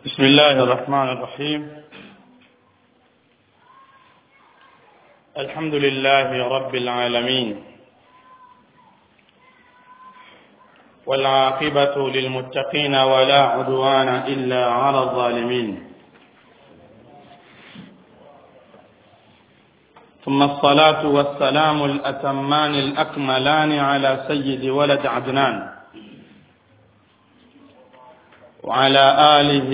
بسم الله الرحمن الرحيم الحمد لله رب العالمين والعاقبة للمتقين ولا عدوان إلا على الظالمين ثم الصلاة والسلام الأتمان الأكملان على سيد ولد عدنان وعلى آله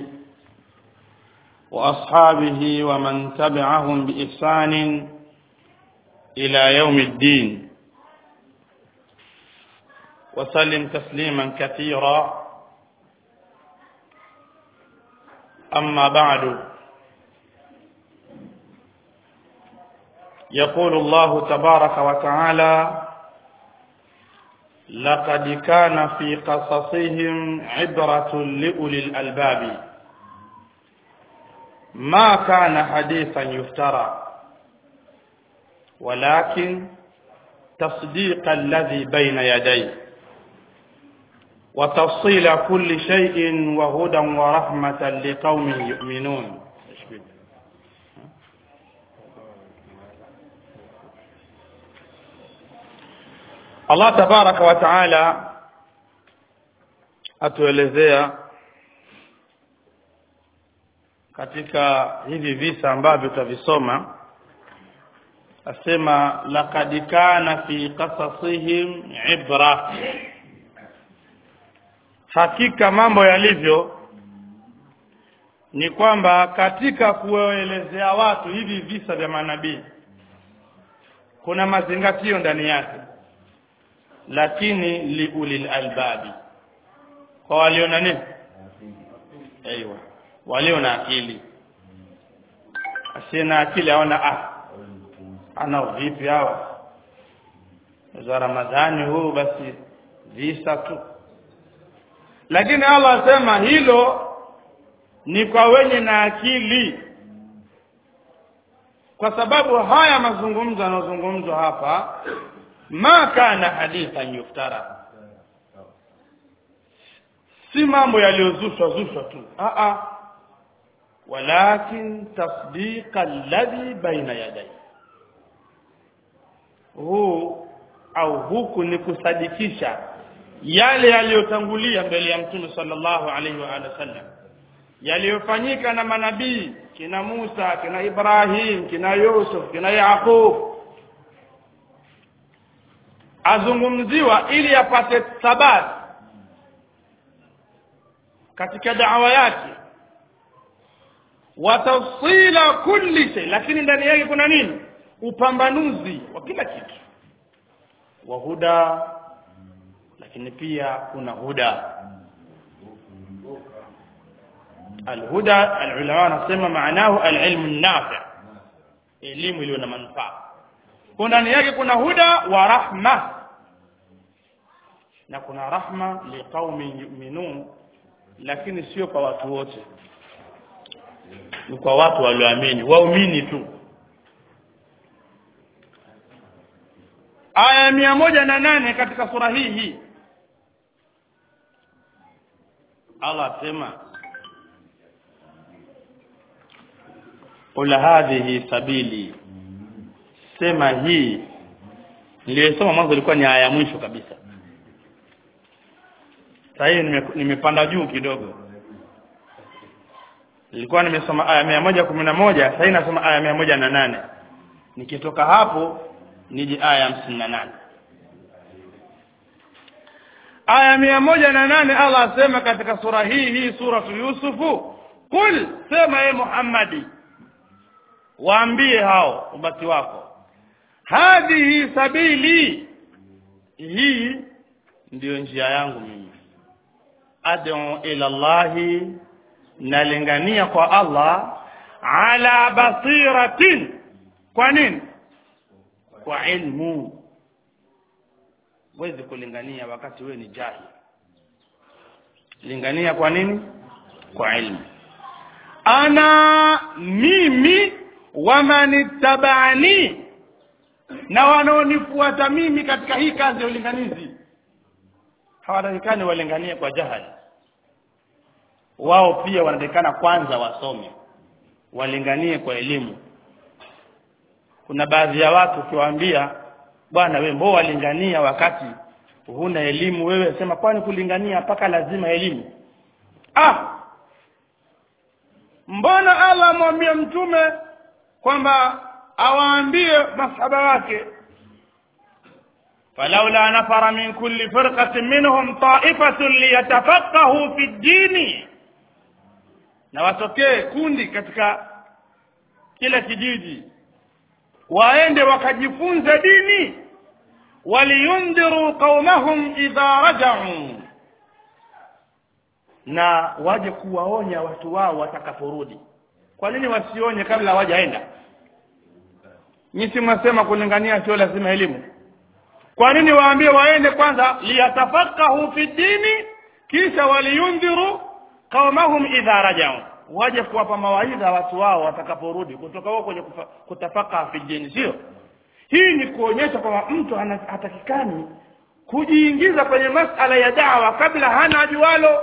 وأصحابه ومن تبعهم بإحسان إلى يوم الدين وسلم تسليما كثيرا أما بعد يقول الله تبارك وتعالى لقد كان في قصصهم عبرة لأولي الألباب ما كان حديثا يفترى ولكن تصديق الذي بين يديه وتفصيل كل شيء وهدى ورحمة لقوم يؤمنون Allah tabaraka wa taala atuelezea katika hivi visa ambavyo tutavisoma asema laqad kana fi qasasihim ibra hakika mambo yalivyo ni kwamba katika kuelezea watu hivi visa vya manabii kuna mazingatio ndani yake lakini liulil albabi kwa walio na nini aiywa walio na akili asiye na akili aona ah ana vipi hawa za ramadhani huu basi visa tu lakini Allah asema hilo ni kwa wenye na akili kwa sababu haya mazungumzo yanayozungumzwa hapa ma kana hadithan yuftara si mambo yaliyozushwa zushwa tu a a walakin tasdiqa alladhi baina yadayhi huu au huku ni kusadikisha yale yaliyotangulia mbele ya mtume sallallahu alaihi wa alihi wasallam yaliyofanyika na manabii kina Musa kina Ibrahim kina Yusuf kina Yaqub azungumziwa ili apate thabati katika da'wa yake watafsila kulli shay lakini ndani yake kuna nini upambanuzi wa kila kitu wa huda lakini pia kuna huda alhuda alulama wanasema maanahu alilmu nafi elimu iliyo na manufaa kwa ndani yake kuna huda wa rahma na kuna rahma liqaumin yu'minun lakini sio kwa watu wote ni kwa watu walioamini waumini tu aya mia moja na nane katika sura hii hii Allah asema qul hadhihi sabili sema hii niliyosoma mwanzo ilikuwa ni aya ya mwisho kabisa sasa hii nimepanda juu kidogo nilikuwa nimesoma aya mia moja kumi na moja sasa hii nasoma aya mia moja na nane nikitoka hapo nije aya hamsini na nane aya mia moja na nane Allah asema katika sura hii hii suratu Yusufu qul sema ye Muhammadi waambie hao ubati wako hadhihi sabili hii ndiyo njia yangu mimi ad'u ila Allahi nalingania kwa Allah ala basiratin kwa nini kwa ilmu wezi kulingania wakati wewe ni jahil lingania kwa nini kwa ilmu ana mimi wamanittabani na wanaonifuata mimi katika hii kazi ya ulinganizi hawatakikani walinganie kwa jahali wao pia wanatakikana kwanza wasome walinganie kwa elimu kuna baadhi ya watu ukiwaambia bwana wewe mbona walingania wakati huna elimu wewe sema kwani kulingania mpaka lazima elimu ah mbona Allah amwambia mtume kwamba awaambie masahaba wake فلولا نفر من كل فرقة منهم طائفة ليتفقهوا في الدين na watokee kundi katika kila kijiji waende wakajifunza dini waliyundhiru qaumahum idha raja'u na waje kuwaonya watu wao watakaporudi kwa nini wasionye kabla hawajaenda nyinyi mwasema kulingania sio lazima elimu kwa nini waambie waende kwanza liyatafakahu fi dini kisha waliyundhiru qaumahum idha rajau waje kuwapa mawaidha watu wao watakaporudi kutoka huko kwenye kufa- kutafaka fi dini sio hii ni kuonyesha kwamba mtu ana- hatakikani kujiingiza kwenye masala ya dawa kabla hana jualo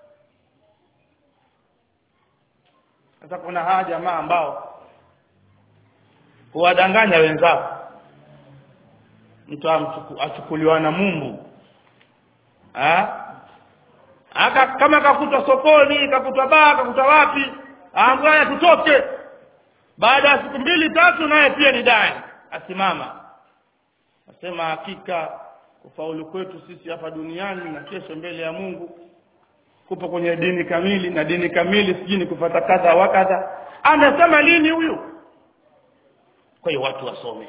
sasa kuna hawa jamaa ambao huwadanganya wenzao mtu amchuku- achukuliwa na Mungu ha? aka kama kakutwa sokoni kakutwa baa kakutwa wapi aambia tutoke baada ya siku mbili tatu naye pia ni dai asimama asema hakika kufaulu kwetu sisi hapa duniani na kesho mbele ya Mungu kupo kwenye dini kamili na dini kamili sijui ni kufata kadha wa kadha anasema lini huyu kwa hiyo watu wasome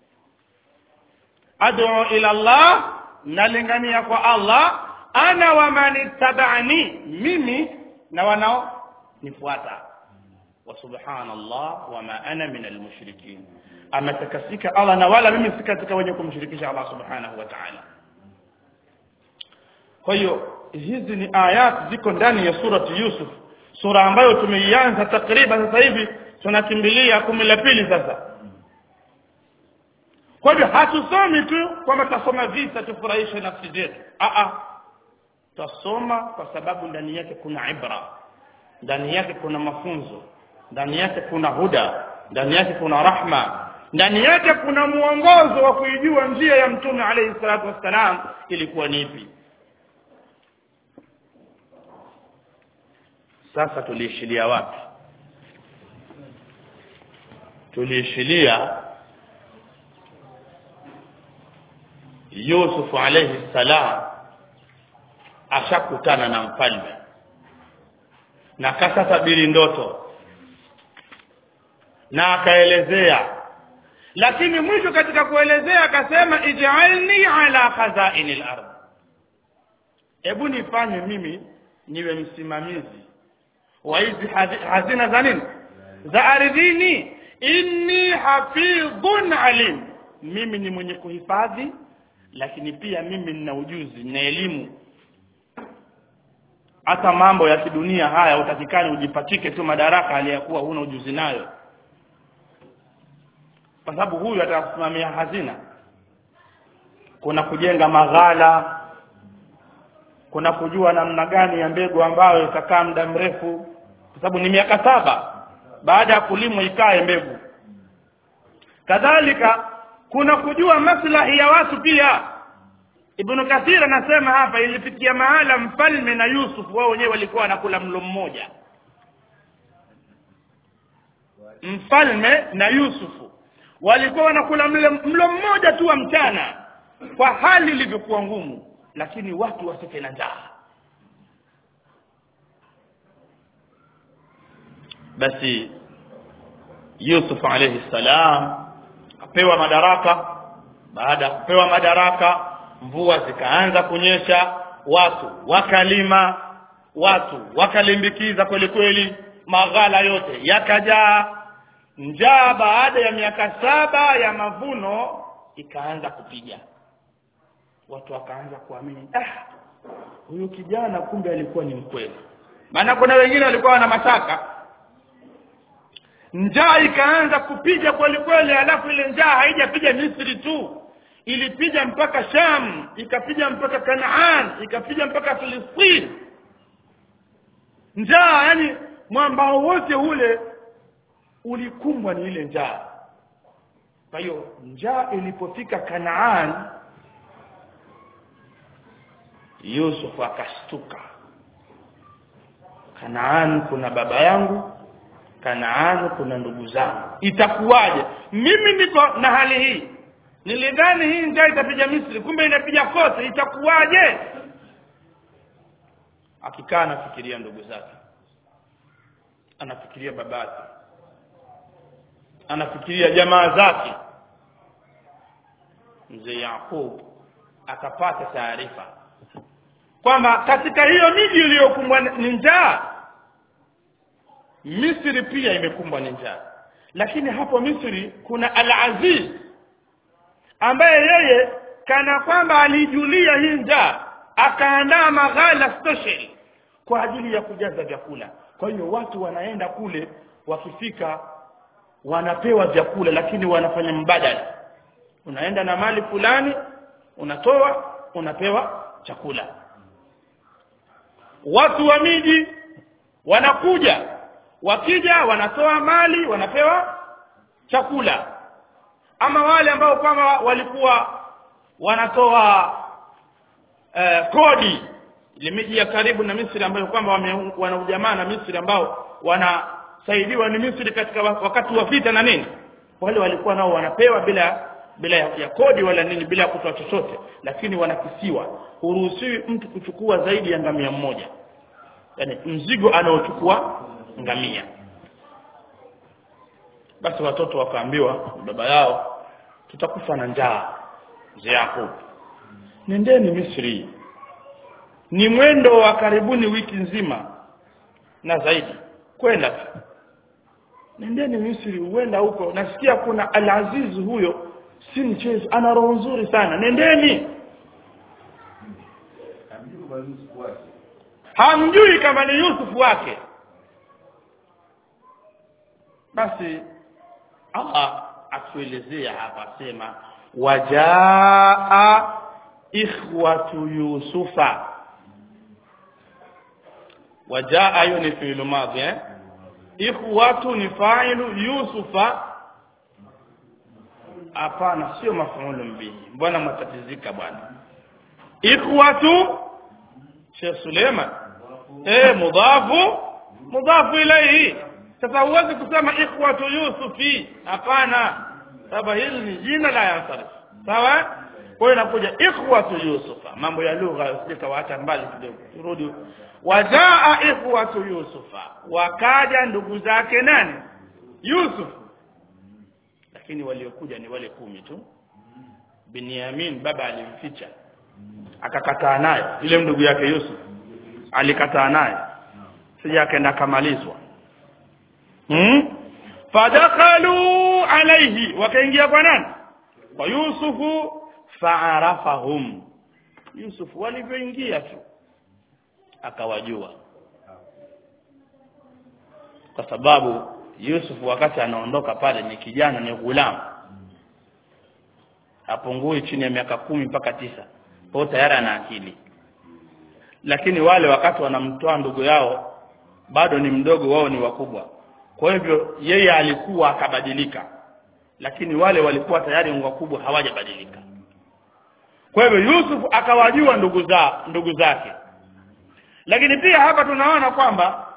ad'u ila Allah nalingania kwa Allah ana wa man ittaba'ani mimi na wanao nifuata wa subhanallah wa ma ana min almushrikin ametakasika Allah na wala mimi si katika wenye kumshirikisha Allah subhanahu wa ta'ala kwa hiyo hizi ni ayat ziko ndani ya surati Yusuf sura ambayo tumeianza takriban sasa hivi tunakimbilia kumi la pili sasa kwa hivyo hatusomi tu kwamba tutasoma visa tufurahishe nafsi zetu a a tutasoma kwa sababu ndani yake kuna ibra ndani yake kuna mafunzo ndani yake kuna huda ndani yake kuna rahma ndani yake kuna mwongozo wa kuijua njia ya mtume alayhi salatu wassalam ilikuwa ni ipi sasa tuliishilia wapi tuliishilia Yusuf alayhi salam ashakutana na mfalme na kasatabiri ndoto na akaelezea lakini mwisho katika kuelezea akasema ij'alni ala khazainil ardh hebu nifanye mimi niwe msimamizi wa hizi hazi- hazina za nini za ardhini inni hafidhun alim mimi ni mwenye kuhifadhi lakini pia mimi nina ujuzi nina elimu hata mambo ya kidunia haya utakikani ujipatike tu madaraka aliyakuwa huna ujuzi nayo kwa sababu huyu atakusimamia hazina kuna kujenga maghala kuna kujua namna gani ya mbegu ambayo itakaa muda mrefu kwa sababu ni miaka saba baada ya kulimwa ikae mbegu kadhalika kuna kujua maslahi ya watu pia Ibn Kathir anasema hapa ilifikia mahala mfalme na Yusuf wao wenyewe walikuwa wanakula mlo mmoja mfalme na Yusufu walikuwa wanakula mlo, mlo mmoja tu wa mchana kwa hali ilivyokuwa ngumu lakini watu wasife na njaa basi Yusuf alayhi salam apewa madaraka baada ya kupewa madaraka mvua zikaanza kunyesha watu wakalima watu wakalimbikiza kweli kweli maghala yote yakajaa njaa baada ya miaka saba ya mavuno ikaanza kupiga watu wakaanza kuamini ah huyu kijana kumbe alikuwa ni mkweli maana kuna wengine walikuwa wana mashaka njaa ikaanza kupiga kweli kweli alafu ile njaa haijapiga Misri tu ilipiga mpaka Sham ikapiga mpaka Kanaan ikapiga mpaka Filistini njaa yani mwambao wote ule ulikumbwa ni ile njaa kwa hiyo njaa ilipofika Kanaan Yusuf akashtuka Kanaan kuna baba yangu Kanaan kuna ndugu zangu itakuwaje mimi niko na hali hii nilidhani hii njaa itapiga Misri kumbe inapiga kote itakuwaje akikaa anafikiria ndugu zake anafikiria babake anafikiria jamaa zake mzee Yakub akapata taarifa kwamba katika hiyo miji iliyokumbwa ni njaa Misri pia imekumbwa ni njaa lakini hapo Misri kuna Al-Aziz ambaye yeye kana kwamba alijulia hii njaa akaandaa maghala special kwa ajili ya kujaza vyakula kwa hiyo watu wanaenda kule wakifika wanapewa vyakula lakini wanafanya mbadala unaenda na mali fulani unatoa unapewa chakula watu wa miji wanakuja wakija wanatoa mali wanapewa chakula ama wale ambao kwamba walikuwa wanatoa eh, kodi ile miji ya karibu na Misri ambayo kwamba wana ujamaa na Misri ambao wanasaidiwa ni Misri katika wakati wa vita na nini wale walikuwa nao wanapewa bila bila ya, ya kodi wala nini bila kutoa chochote lakini wanakisiwa huruhusiwi mtu kuchukua zaidi ya ngamia mmoja yani mzigo anaochukua ngamia basi watoto wakaambiwa baba yao tutakufa na njaa mzee Yakub nendeni Misri ni mwendo wa karibuni wiki nzima na zaidi kwenda nendeni Misri huenda huko nasikia kuna Al-Aziz huyo si mchezo ana roho nzuri sana nendeni hamjui kama ni Yusuf wake basi Allah atuelezea hapa sema wajaa ikhwatu yusufa wajaa hiyo ni fi'lu madhi eh ikhwatu ni fa'ilu yusufa hapana sio mafuulu bihi mbona mtatizika bwana ikhwatu Sheikh Suleiman eh mudhafu mudhafu ilayhi sasa huwezi kusema ikhwatu yusufi hapana sababu hili ni jina la yansarif sawa kwa hiyo inakuja ikhwatu yusufa mambo ya lugha usikawaacha mbali kidogo turudi wajaa ikhwatu yusufa wakaja ndugu zake nani yusuf lakini waliokuja ni wale kumi tu Binyamin baba alimficha akakataa naye ile ndugu yake Yusuf alikataa naye sija akaenda kamalizwa hmm? fadakhalu alayhi wakaingia kwa nani kwa Yusufu fa'arafahum Yusuf walivyoingia tu akawajua kwa sababu Yusuf wakati anaondoka pale ni kijana ni ghulam hapungui chini ya miaka kumi mpaka tisa kwa hiyo tayari ana akili lakini wale wakati wanamtoa ndugu yao bado ni mdogo wao ni wakubwa kwa hivyo yeye alikuwa akabadilika lakini wale walikuwa tayari ni wakubwa hawajabadilika kwa hivyo Yusuf akawajua ndugu za ndugu zake lakini pia hapa tunaona kwamba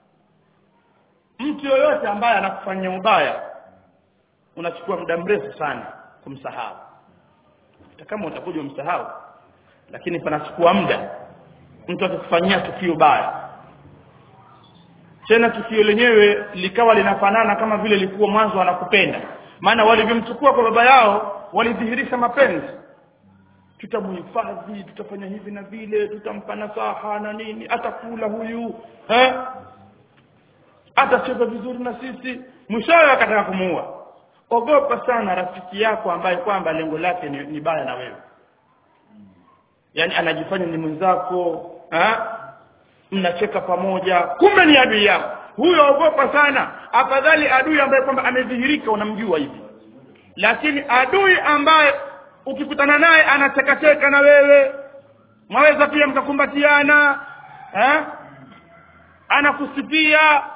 mtu yoyote ambaye anakufanyia ubaya unachukua muda mrefu sana kumsahau hata kama utakuja umsahau lakini panachukua muda mtu akikufanyia tukio baya tena tukio lenyewe likawa linafanana kama vile likuwa mwanzo anakupenda maana walivyomchukua kwa baba yao walidhihirisha mapenzi tutamuhifadhi tutafanya hivi na vile tutampa nasaha na nini atakula huyu eh atacheza vizuri na sisi mwishowe akataka kumuua ogopa sana rafiki yako ambaye kwamba lengo lake ni, ni baya na wewe yani anajifanya ni mwenzako eh mnacheka pamoja kumbe ni adui yako huyo ogopa sana afadhali adui ambaye kwamba amedhihirika unamjua hivi lakini adui ambaye ukikutana naye anachekacheka na wewe mwaweza pia mkakumbatiana eh anakusifia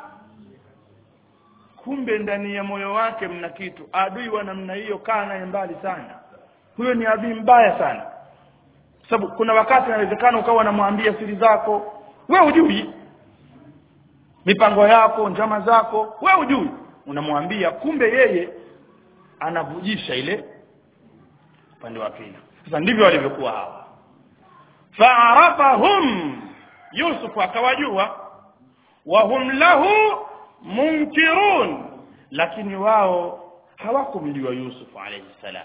kumbe ndani ya moyo wake mna kitu adui wa namna hiyo kaa naye mbali sana huyo ni adui mbaya sana sababu kuna wakati inawezekana ukawa unamwambia siri zako we hujui mipango yako njama zako we hujui unamwambia kumbe yeye anavujisha ile upande wa pili sasa ndivyo walivyokuwa hawa faarafahum yusuf akawajua wahum lahu munkirun lakini wao hawakumjua yusuf alayhi salam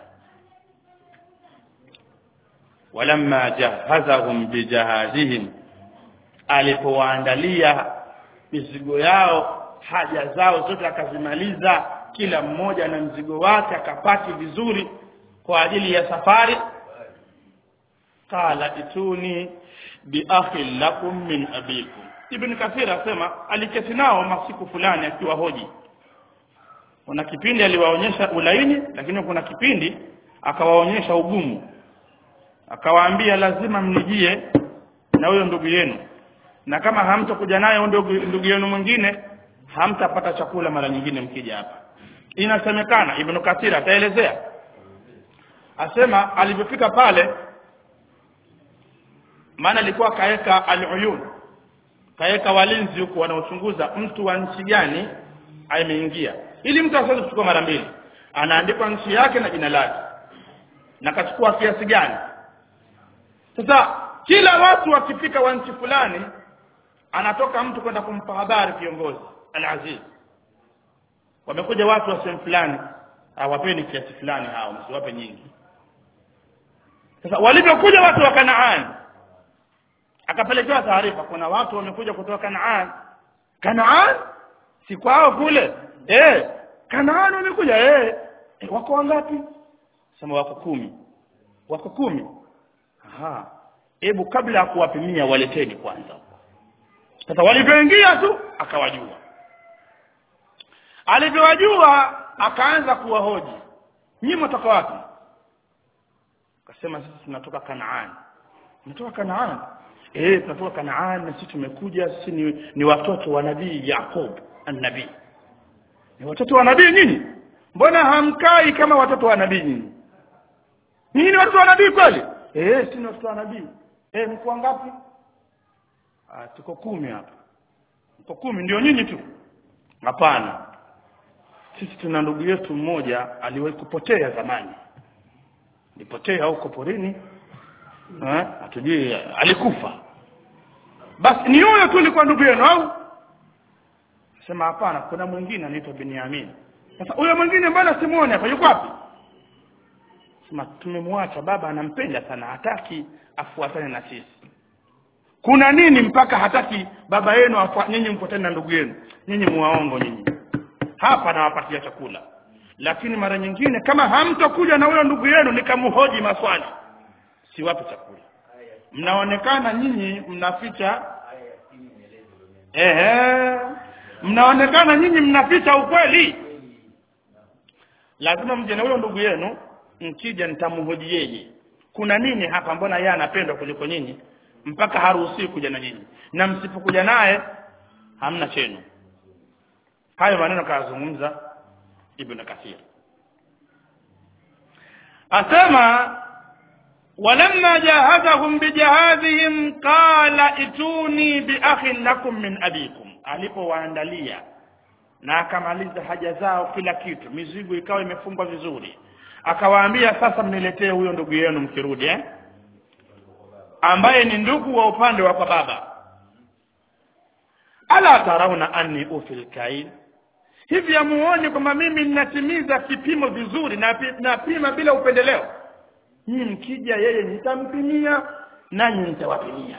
walamma jahazahum bijahazihim alipowaandalia mizigo yao haja zao zote akazimaliza kila mmoja na mzigo wake akapaki vizuri kwa ajili ya safari qala ituni biakhin lakum min abikum ibn kathir asema aliketi nao masiku fulani akiwa hoji kuna kipindi aliwaonyesha ulaini lakini kuna kipindi akawaonyesha ugumu akawaambia lazima mnijie na huyo ndugu yenu na kama hamtakuja naye ndugu, ndugu yenu mwingine hamtapata chakula mara nyingine mkija hapa inasemekana ibn kathir ataelezea asema alivyofika pale maana alikuwa kaweka al-uyun kaweka walinzi huku wanaochunguza mtu wa nchi gani ameingia ili mtu asiweze kuchukua mara mbili anaandikwa nchi yake na jina lake na kachukua kiasi gani sasa kila watu wakifika wa nchi fulani anatoka mtu kwenda kumpa habari kiongozi al-aziz wamekuja watu wa sehemu fulani hawapeni kiasi fulani hao msiwape nyingi sasa walivyokuja watu wa Kanaani akapelekewa taarifa kuna watu wamekuja kutoka Kanaan Kanaan si kwao kule eh Kanaan wamekuja eh e, wako wangapi sema wako kumi wako kumi aha hebu kabla ya kuwapimia waleteni kwanza sasa walivyoingia tu akawajua alivyowajua akaanza kuwahoji nyinyi mtoka wapi akasema sisi tunatoka Kanaan tunatoka Kanaan eh tunatoka Kanaan na sisi tumekuja sisi ni, ni watoto wa nabii Yakob an-nabii ni watoto wa nabii nyinyi mbona hamkai kama watoto wa nabii nyinyi nyinyi ni watoto wa nabii kweli eh sisi ni watoto wa nabii eh mko wangapi ah tuko kumi hapa mko kumi ndio nyinyi tu hapana sisi tuna ndugu yetu mmoja aliwahi kupotea zamani alipotea huko porini eh hatujui alikufa basi ni huyo tu alikuwa ndugu yenu au sema hapana kuna mwingine anaitwa Benyamin sasa huyo mwingine mbona simuone hapa yuko wapi sema tumemwacha baba anampenda sana hataki afuatane na sisi kuna nini mpaka hataki baba yenu nyinyi mfuatane na ndugu yenu nyinyi muwaongo nyinyi hapa nawapatia chakula lakini mara nyingine kama hamtokuja na huyo ndugu yenu nikamhoji maswali siwape chakula mnaonekana nyinyi mnaficha ehe mnaonekana nyinyi mnaficha ukweli lazima mje na huyo ndugu yenu mkija nitamhoji yeye kuna nini hapa mbona yeye anapendwa kuliko nyinyi mpaka haruhusiwi kuja na nyinyi na msipokuja naye hamna chenu hayo maneno kayazungumza ibn kathir asema walamma jahazahum bijahazihim qala ituni biakhin lakum min abikum alipowaandalia na akamaliza haja zao kila kitu mizigo ikawa imefungwa vizuri akawaambia sasa mniletee huyo ndugu yenu mkirudi eh? ambaye ni ndugu wa upande wa kwa baba ala tarauna anni ufil kail hivi amuoni kwamba mimi ninatimiza kipimo vizuri na napima bila upendeleo nyinyi mkija yeye nitampimia nanyi nitawapimia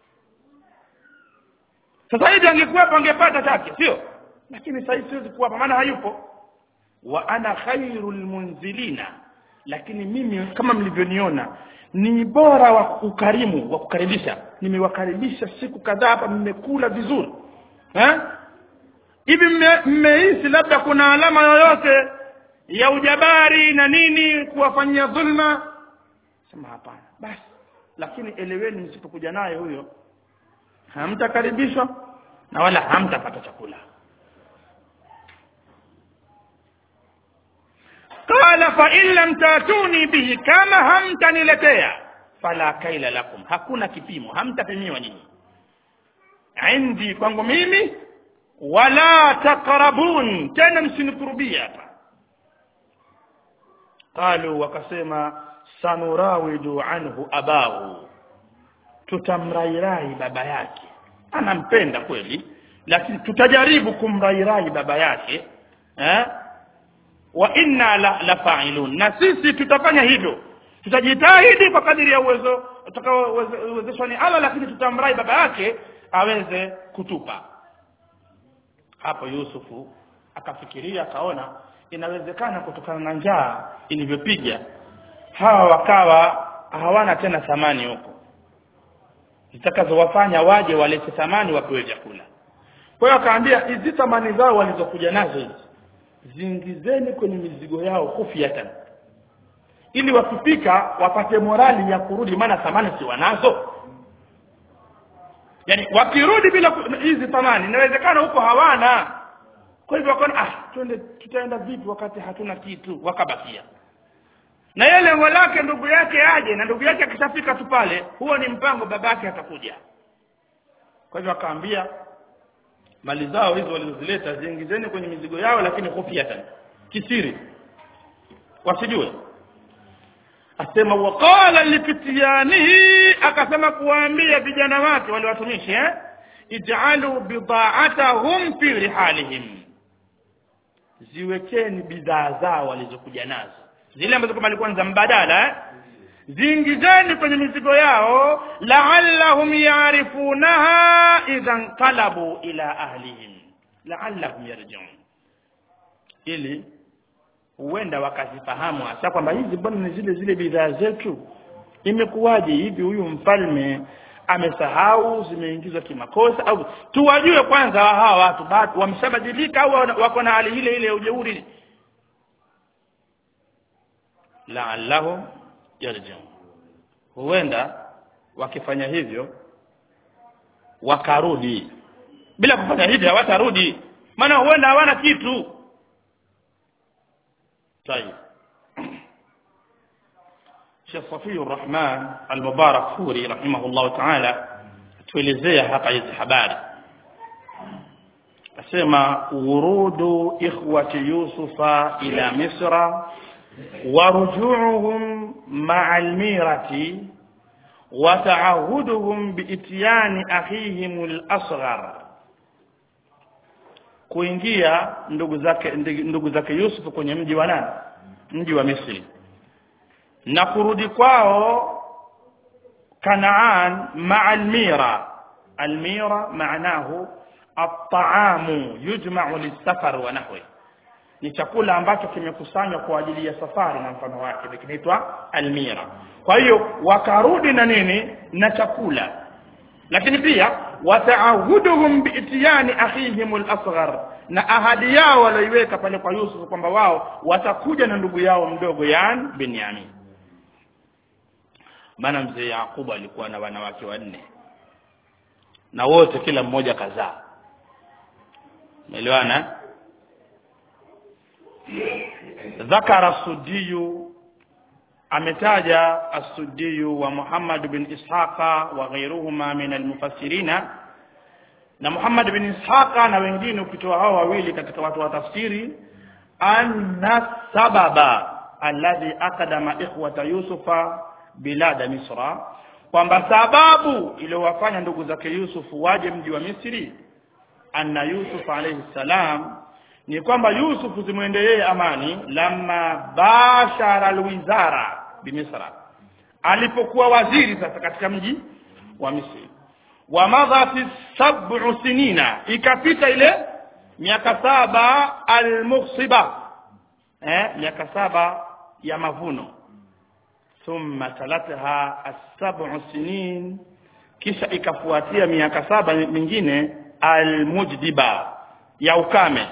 sasa hivi angekuwepo angepata chake sio lakini sasa hivi siwezi kuwapa maana hayupo wa ana khairul munzilina lakini mimi kama mlivyoniona ni bora wa ukarimu wa kukaribisha nimewakaribisha siku kadhaa hapa mmekula vizuri eh hivi mmehisi labda kuna alama yoyote ya ujabari na nini kuwafanyia dhulma sema hapana basi lakini eleweni msipokuja naye huyo hamtakaribishwa na wala hamtapata chakula qala fa in lam tatuni bihi kama hamtaniletea fala kaila lakum hakuna kipimo hamtapimiwa nyinyi indi kwangu mimi wala taqrabun tena msinikurubia hapa qalu wakasema sanurawidu anhu abahu tutamrairai baba yake anampenda kweli lakini tutajaribu kumrairai baba yake eh? wa inna la, la fa'ilun na sisi tutafanya hivyo tutajitahidi kwa kadiri ya uwezo utakaowezeshwa ni Allah lakini tutamrai baba yake aweze kutupa hapo Yusufu akafikiria akaona inawezekana kutokana na njaa ilivyopiga hawa wakawa hawana tena thamani huko zitakazowafanya waje walete thamani wapewe vyakula kwa hiyo akaambia hizi thamani zao walizokuja nazo hizi ziingizeni kwenye mizigo yao kufiatan ili wakifika wapate morali ya kurudi maana thamani si wanazo yani wakirudi bila hizi thamani inawezekana huko hawana kwa hivyo wakaona ah twende tutaenda vipi wakati hatuna kitu wakabakia na yeye lengo lake ndugu yake aje na ndugu yake akishafika tu pale huo ni mpango babake atakuja kwa hivyo akaambia mali zao hizo walizozileta ziingizeni kwenye mizigo yao lakini khufiatan kisiri wasijue asema waqala lifityanihi akasema kuwaambia vijana wake wale watumishi eh ij'alu bida'atahum fi rihalihim ziwekeni bidhaa zao walizokuja nazo zile ambazo kama alikuwa za mbadala eh? ziingizeni kwenye mizigo yao la'allahum ya'rifunaha idha qalabu ila ahlihim la'allahum yarji'un ili huenda wakazifahamu hasa kwamba hizi bwana ni zile zile bidhaa zetu imekuwaje hivi huyu mfalme amesahau zimeingizwa kimakosa au tuwajue kwanza hawa watu bado wameshabadilika au wako na hali ile ile ya ujeuri la'allahum yarji'un huenda wakifanya hivyo wakarudi bila kufanya hivyo hawatarudi maana huenda hawana kitu طيب Sheikh Safi Rahman Al-Mubarak Furi rahimahullah ta'ala tuelezea hapa hizi habari asema wurudu ikhwati Yusufa ila Misra ورجوعهم مع الميرة وتعهدهم بإتيان أخيهم الأصغر kuingia ndugu zake ndugu zake Yusuf kwenye mji wa nani mji wa Misri na kurudi kwao Kanaan ma'a almira almira maanahu at-ta'amu yujma'u lis-safar wa nahwi ni chakula ambacho kimekusanywa kwa ajili ya safari na mfano wake kinaitwa almira kwa hiyo wakarudi na nini na chakula lakini pia wataahuduhum biitiyani akhihim al-asghar na ahadi yao walioiweka pale kwa Yusuf kwamba wao watakuja na ndugu yao mdogo yani Benyamin maana mzee Yakubu alikuwa na wanawake wanne na wote kila mmoja kazaa umeelewana ذكر السدي ametaja as-Suddi wa Muhammad bin Ishaqa wa ghayruhuma min al-mufassirina na Muhammad bin Ishaqa na wengine ukitoa hao wawili katika watu wa tafsiri anna sababa alladhi aqdama ikhwata Yusufa bilada Misra kwamba sababu iliyowafanya ndugu zake Yusuf waje mji wa Misri anna Yusuf alayhi salam ni kwamba Yusuf zimwende yeye amani lamma bashara alwizara bimisra alipokuwa waziri sasa katika mji wa Misri wa madhati sab'u sinina ikapita ile miaka saba almughsiba eh miaka saba ya mavuno thumma talatha as-sab'u sinin kisha ikafuatia miaka saba mingine almujdiba ya ukame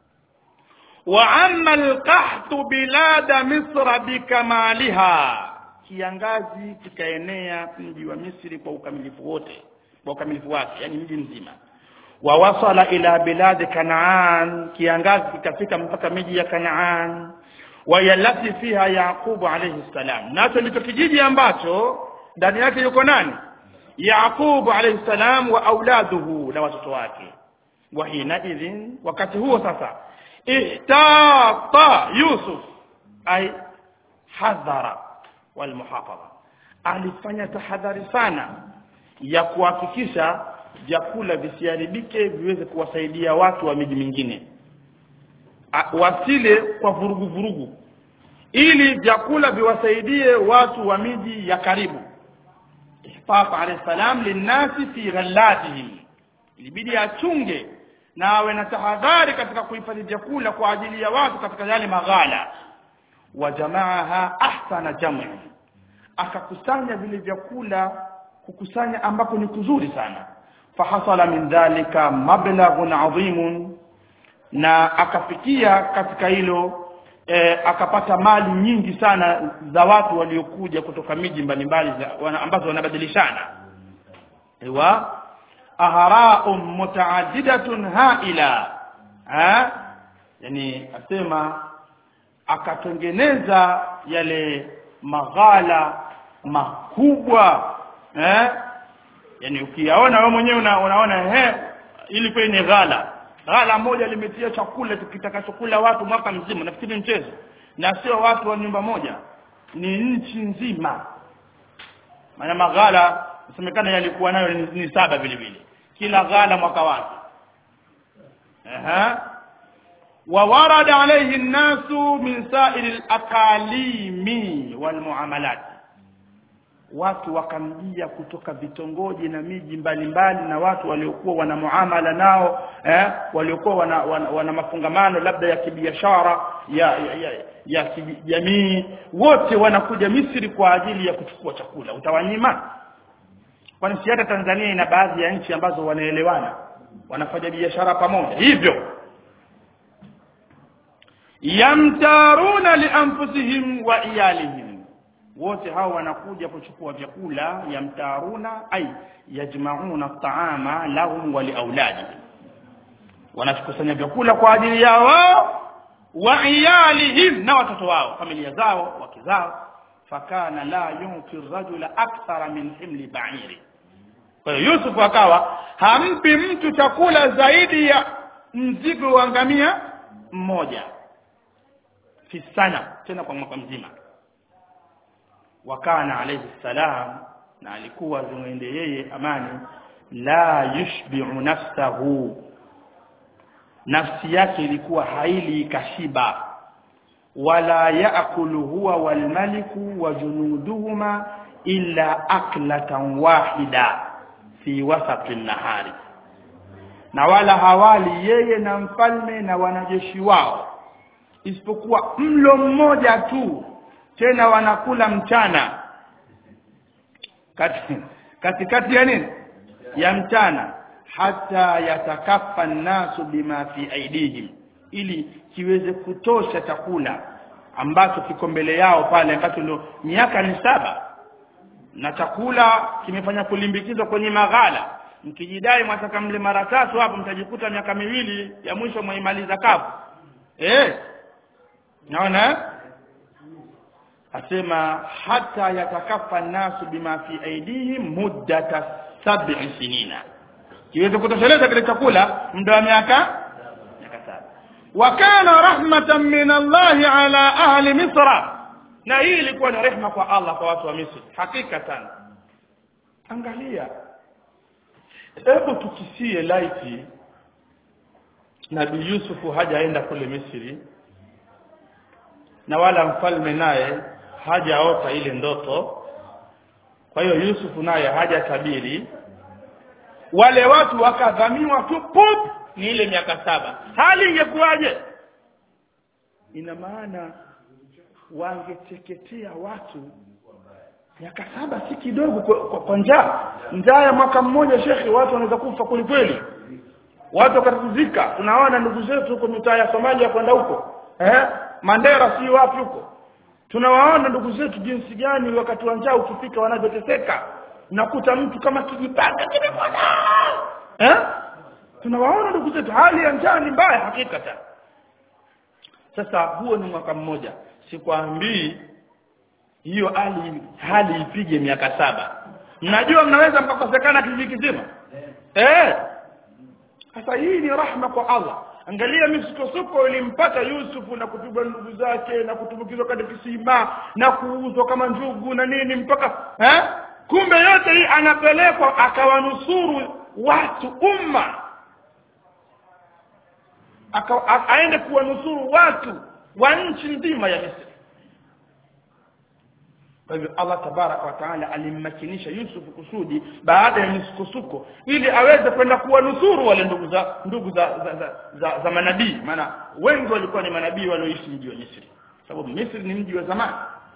وعم القحط بلاد مصر بكمالها kiangazi kikaenea mji wa Misri kwa ukamilifu wote kwa ukamilifu wake yani mji mzima wawasala ila biladi kanaan kiangazi kikafika mpaka miji ya kanaan wayalati fiha yaqubu alayhi salam nacho ndicho kijiji ambacho ndani yake yuko nani yaqubu alayhi salam wa auladuhu na watoto wake wa hina idhin wakati huo sasa ihtata yusuf ay hadhara walmuhafadha alifanya tahadhari sana ya kuhakikisha vyakula visiharibike viweze kuwasaidia watu wa miji mingine wasile kwa vurugu vurugu ili vyakula viwasaidie watu wa miji ya karibu ihfaf alayhi salam linnasi fi ghallatihim ilibidi achunge na awe na tahadhari katika kuhifadhi vyakula kwa ajili ya watu katika yale maghala wa jamaaha ahsana jam'i akakusanya vile vyakula kukusanya ambako ni kuzuri sana fahasala min dhalika mablaghun adhimun na akafikia katika hilo e, akapata mali nyingi sana za watu waliokuja kutoka miji mbalimbali wana, ambazo wanabadilishana wa ahara'un mutaaddidatun ha'ila ha? yani asema akatengeneza yale maghala makubwa eh yani ukiyaona wewe mwenyewe una, unaona he ili kwa ni ghala ghala moja limetia chakula kitakachokula watu mwaka mzima nafikiri mchezo na sio watu wa nyumba moja ni nchi nzima maana maghala nasemekana yalikuwa nayo ni, ni saba vile vile kila ghala mwaka wake aha وورد عليه الناس من سائر الأقاليم والمعاملات watu wakamjia kutoka vitongoji na miji mbalimbali na watu waliokuwa wana muamala nao eh, waliokuwa wana, wana, wana mafungamano labda ya kibiashara ya ya, ya, ya kijamii wote wanakuja Misri kwa ajili ya kuchukua chakula utawanyima kwani si hata Tanzania ina baadhi ya nchi ambazo wanaelewana wanafanya biashara pamoja hivyo yamtaruna lianfusihim wa iyalihim wote hao wanakuja kuchukua vyakula yamtaruna ay yajmauna taama lahum wa liauladihim wanakusanya vyakula kwa ajili yao wao wa iyalihim na watoto wao familia zao wake zao fakana la yunfi rajula akthara min himli ba'iri kwa hiyo Yusuf akawa hampi mtu chakula zaidi ya mzigo wa ngamia mmoja fi sana tena kwa mwaka mzima wakana alayhi salam na alikuwa zimwende yeye amani la yushbi'u nafsahu nafsi yake ilikuwa haili kashiba wala yaakulu huwa walmaliku wa junuduhuma illa aklatan wahida fi wasati nahari na wala hawali yeye na mfalme na wanajeshi wao isipokuwa mlo mmoja tu tena wanakula mchana kati katikati ya nini ya mchana hata yatakaffa nasu bima fi aidihim ili kiweze kutosha chakula ambacho kiko mbele yao pale ambacho ndio miaka ni saba na chakula kimefanya kulimbikizwa kwenye maghala mkijidai mwataka mle mara tatu hapo mtajikuta miaka miwili ya mwisho mwaimaliza kavu eh naona asema hata yatakafa nasu bima fi aidihim muddata sab'i sinina kiweze kutosheleza kile chakula muda wa miaka miaka saba wa kana rahmatan min Allah ala ahli misra na hii ilikuwa ni rehma kwa Allah kwa watu wa Misri hakikatan angalia hebu tukisie laiti Nabii Yusufu hajaenda kule Misri na wala mfalme naye hajaota ile ndoto kwa hiyo Yusufu naye hajatabiri wale watu wakadhamiwa tu pop ni ile miaka saba hali ingekuwaje ina maana wangeteketea watu miaka saba si kidogo kwa, kwa, kwa njaa njaa ya mwaka mmoja shekhi watu wanaweza kufa kwelikweli watu wakatatizika tunaona ndugu zetu huko mitaa ya Somalia kwenda huko eh Mandera si wapi huko tunawaona ndugu zetu jinsi gani wakati wa njaa ukifika wanavyoteseka nakuta mtu kama kijipanga kimepona eh tunawaona ndugu zetu hali ya njaa ni mbaya hakikata sasa huo ni mwaka mmoja sikwambii hiyo hali hali ipige miaka saba mnajua mnaweza mkakosekana kijiji kizima eh sasa hii ni rahma kwa Allah angalia misukosuko ilimpata Yusufu na kupigwa ndugu zake na kutumbukizwa katika kisima na kuuzwa kama njugu na nini mpaka eh kumbe yote hii anapelekwa akawanusuru watu umma aka, a, aende kuwanusuru watu wa nchi nzima ya Misri kwa hivyo Allah tabaraka wa taala alimmakinisha Yusuf kusudi baada ya misukosuko ili aweze kwenda kuwanusuru wale ndugu za ndugu za za, za, za, za manabii maana wengi walikuwa ni manabii walioishi mji wa Misri sababu Misri ni mji wa zamani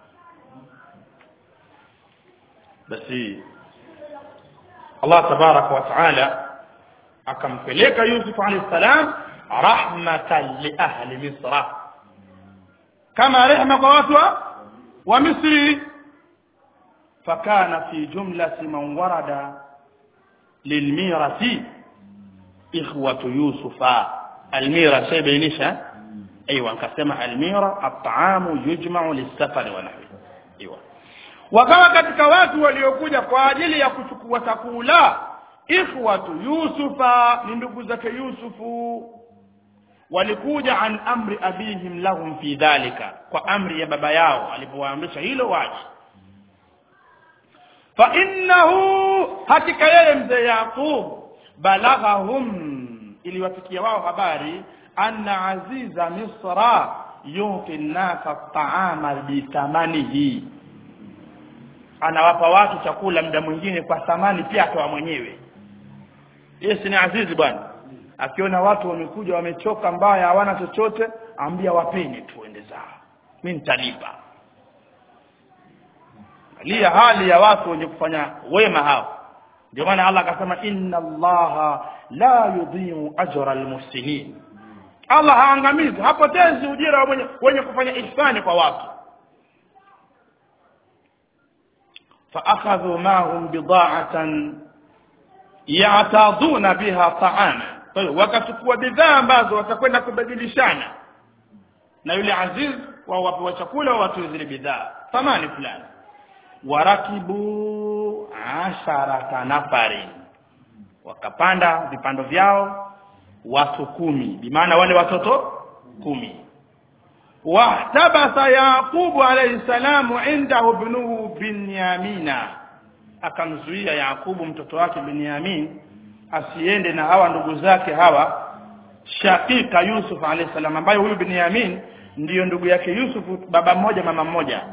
basi Allah tabaraka wa taala akampeleka Yusuf alayhi salam rahmatan li ahli Misra kama rehema kwa watu wa Misri فكان في جملة من ورد للميرة إخوة يوسف الميرة شيء بينيشا أيوة كسمة الميرة الطعام يجمع للسفر ونحوه أيوة wakawa katika watu waliokuja kwa ajili ya kuchukua chakula ikhwatu yusufa ni ndugu zake yusufu walikuja an amri abihim lahum fi dhalika kwa amri ya baba yao alipowaamrisha hilo waje fa innahu hakika yeye mzee yaqub balaghahum iliwafikia wao habari anna aziza misra yuti nnasa taama bithamanihi anawapa watu chakula muda mwingine kwa thamani pia akawa mwenyewe yeye ni azizi bwana akiona watu wamekuja wamechoka mbaya hawana chochote ambia wapeni tuende zao mimi nitalipa angalia hali ya watu wenye kufanya wema hao ndio maana Allah akasema inna allaha la yudhi'u ajra almuhsinin Allah haangamizi hapotezi ujira wa wenye, wenye kufanya ihsani kwa watu فأخذوا معهم بضاعة يعتاضون بها طعاما kwa hiyo wakachukua bidhaa ambazo watakwenda kubadilishana na yule aziz wao wapewa chakula watu zile bidhaa thamani fulani warakibu asharata nafarin wakapanda vipando vyao watu kumi bimaana wale watoto kumi wahtabasa yaqubu alayhi salamu indahu ibnuhu binyamina akamzuia yaqubu mtoto wake binyamin asiende na hawa ndugu zake hawa shakika yusuf alayhi salam ambaye huyu binyamin ndiyo ndugu yake yusuf baba mmoja mama mmoja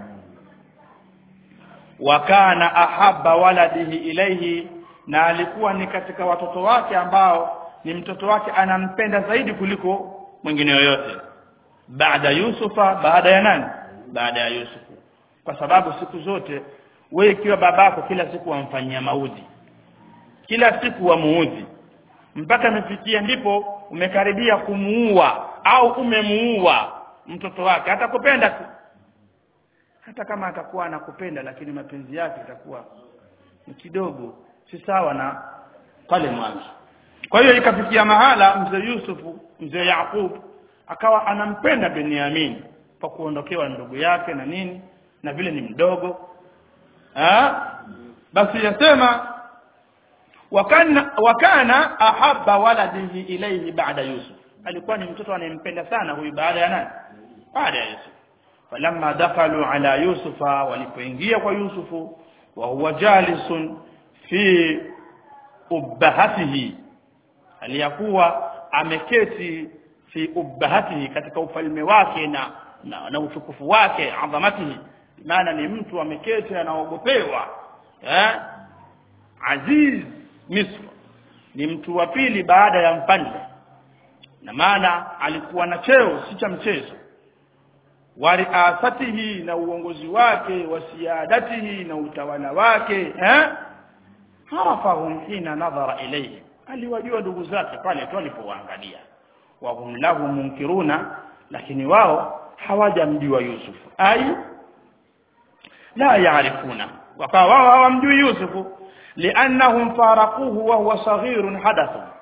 wa kana ahabba waladihi ilaihi na alikuwa ni katika watoto wake ambao ni mtoto wake anampenda zaidi kuliko mwingine yoyote baada yusufa baada ya nani baada ya yusufu kwa sababu siku zote wewe ikiwa babako kila siku wamfanyia maudhi kila siku wamuudhi mpaka amefikia ndipo umekaribia kumuua au umemuua mtoto wake atakupenda tu hata kama atakuwa anakupenda lakini mapenzi yake itakuwa ni kidogo si sawa na pale mwanzo kwa hiyo ikafikia mahala mzee Yusufu mzee Yaqub akawa anampenda Benyamin kwa kuondokewa ndugu yake na nini na vile ni mdogo ha? basi yasema wakana wakana ahabba waladihi ilayhi ba'da Yusuf alikuwa ni mtoto anayempenda sana huyu baada ya nani baada ya Yusuf falamma dakhalu ala yusufa walipoingia kwa yusufu wa huwa jalisun fi ubbahatihi aliyakuwa ameketi fi ubbahatihi katika ufalme wake na na, na utukufu wake adhamatihi maana ni mtu ameketi anaogopewa eh aziz misr ni mtu wa pili baada ya mfalme na maana alikuwa na cheo si cha mchezo wa riasatihi na uongozi wake wa siadatihi na utawala wake eh harafahum hina nadhara ilayhi aliwajua ndugu zake pale tu alipowaangalia wa hum lahu munkiruna lakini wao hawajamjua Yusuf ai la yaarifuna wakawa wao hawamjui Yusuf liannahum faraquhu wa huwa saghirun hadathu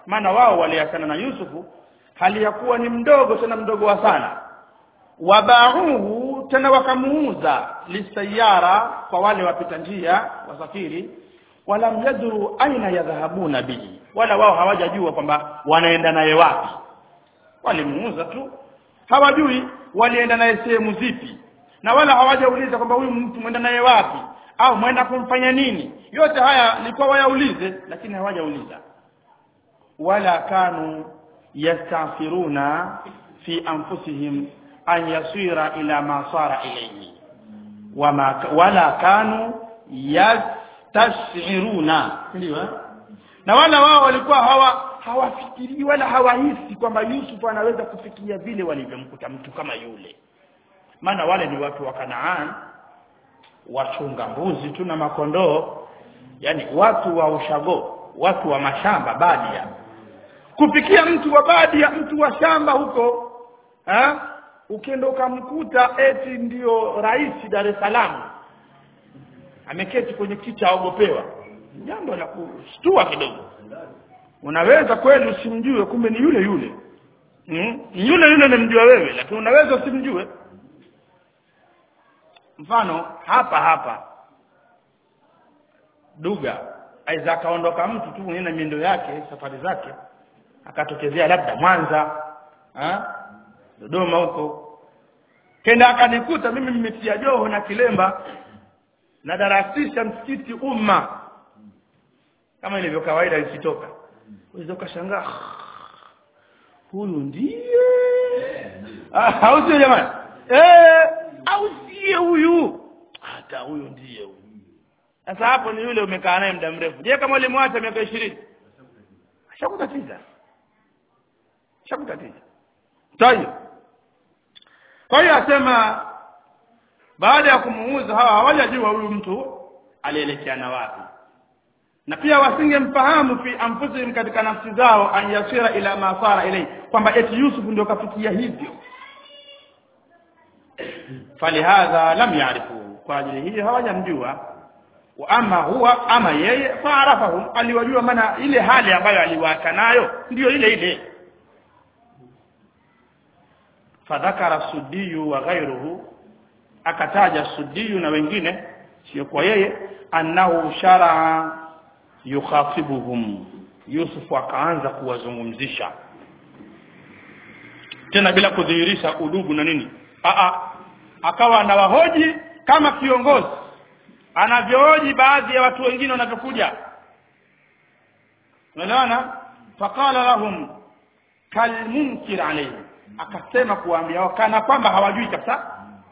maana wao waliachana na Yusufu hali ya kuwa ni mdogo tena mdogo wa sana wabauhu tena wakamuuza lisayara kwa wale wapita njia wasafiri walam yadru aina yadhhabuna bihi wala wao hawajajua kwamba wanaenda naye wapi walimuuza tu hawajui walienda naye sehemu zipi na wala hawajauliza kwamba huyu mtu mwenda naye wapi au mwenda kumfanya nini yote haya ilikuwa wayaulize lakini hawajauliza wala kanu yastafiruna fi anfusihim an yasira ila ma sara ilayhi wama wala kanu yastashiruna ndio eh? na wala wao walikuwa hawa hawafikiri wala hawahisi kwamba Yusuf anaweza kufikia vile walivyomkuta mtu kama yule maana wale ni watu wa Kanaan wachunga mbuzi tu na makondoo yani watu wa ushago watu wa mashamba badia kufikia mtu wa badia mtu wa shamba huko ha? ukienda ukamkuta eti ndio rais Dar es Salaam ameketi kwenye kiti aogopewa jambo la kushtua kidogo unaweza kweli usimjue kumbe ni yule yule hmm? yule yule namjua wewe lakini unaweza usimjue mfano hapa hapa duga aiza akaondoka mtu tu mwenye na miendo yake safari zake akatokezea labda Mwanza ha? Dodoma huko kenda akanikuta mimi nimetia joho na kilemba na darasisha msikiti umma kama ilivyo kawaida ikitoka unaweza ukashangaa huyu ndiye ah au sio jamani eh au siye huyu hata huyu ndiye huyu sasa hapo ni yule umekaa naye muda mrefu je kama ulimwacha miaka 20 ashakutatiza ashakutatiza tayeb kwa hiyo asema baada ya kumuuza hawa hawajajua huyu mtu alielekea na wapi na pia wasingemfahamu fi anfusihim katika nafsi zao an yasira ila ma sara ilay kwamba eti Yusuf ndio kafikia hivyo falihadha lam yarifu kwa ajili hii hawajamjua wa ama huwa ama yeye faarafahum aliwajua maana ile hali ambayo aliwaka nayo ndiyo ile ile fadhakara sudiyu wa ghairuhu akataja sudiyu na wengine sio kwa yeye annahu sharaa yukhatibuhum Yusuf akaanza kuwazungumzisha tena bila kudhihirisha udugu na nini a a akawa anawahoji kama kiongozi anavyohoji baadhi ya watu wengine wanavyokuja unaelewana faqala lahum kalmunkir alayhi akasema kuwaambia wao kana kwamba hawajui kabisa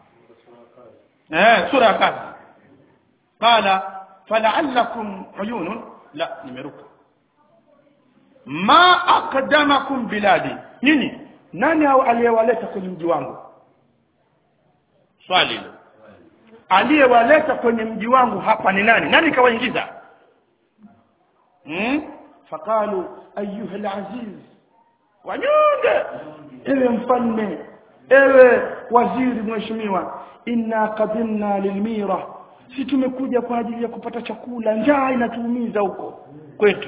eh sura ya kazi qala fala'allakum uyunun la nimeruka ma aqdamakum biladi nini nani hao aliyewaleta kwenye mji wangu swali hilo aliyewaleta kwenye mji wangu hapa ni nani nani kawaingiza hmm? faqalu ayuha alaziz wanyonge ewe mfalme ewe waziri mheshimiwa inna qadimna lilmira si tumekuja kwa ajili ya kupata chakula njaa inatuumiza huko kwetu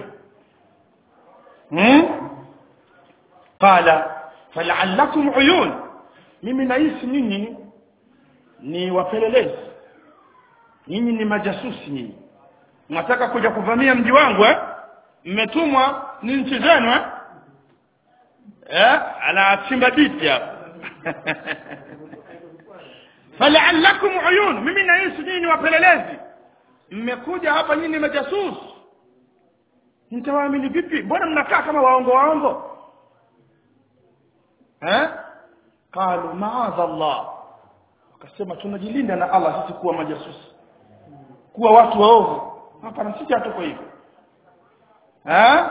hmm? qala fala'allakum uyun mimi nahisi nyinyi ni wapelelezi nyinyi ni majasusi nyinyi mnataka kuja kuvamia mji wangu eh mmetumwa ni nchi zenu eh eh anachimba diti hapa fala'allakum uyun mimi nahisi nyinyi ni wapelelezi mmekuja hapa nyinyi ni majasusi nitawaamini vipi mbona mnakaa kama waongo waongo eh qalu ma'adha Allah wakasema tunajilinda na Allah sisi kuwa majasusi kuwa watu waovu hapana sisi hatuko hivyo eh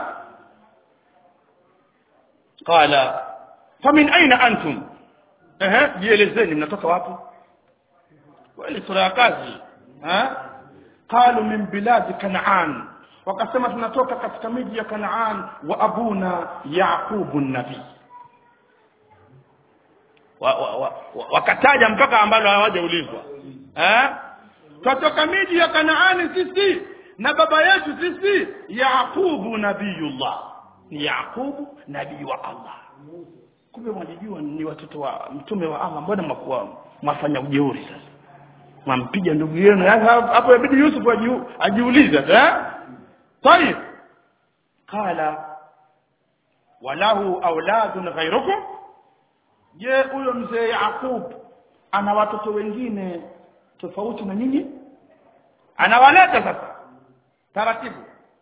qala famin aina antum eh jielezeni mnatoka wapi wale sura ya kazi eh qalu min biladi kanaan wakasema tunatoka katika miji ya kanaan wa abuna yaqubu nabii wakataja wa, wa, wa mpaka ambalo hawajaulizwa eh twatoka miji ya Kanaani sisi na baba yetu sisi Yaqubu nabiyullah ni yaqubu nabii wa allah kumbe mwajijua ni watoto wa mtume wa allah mbona mwakuwa mwafanya ujeuri sasa mwampiga ndugu yenu Sasa hapo inabidi yusuf ajiu- ajiulize eh طيب قال walahu auladun ghairukum je huyo mzee yaqub ana watoto wengine tofauti na nyinyi anawaleta sasa taratibu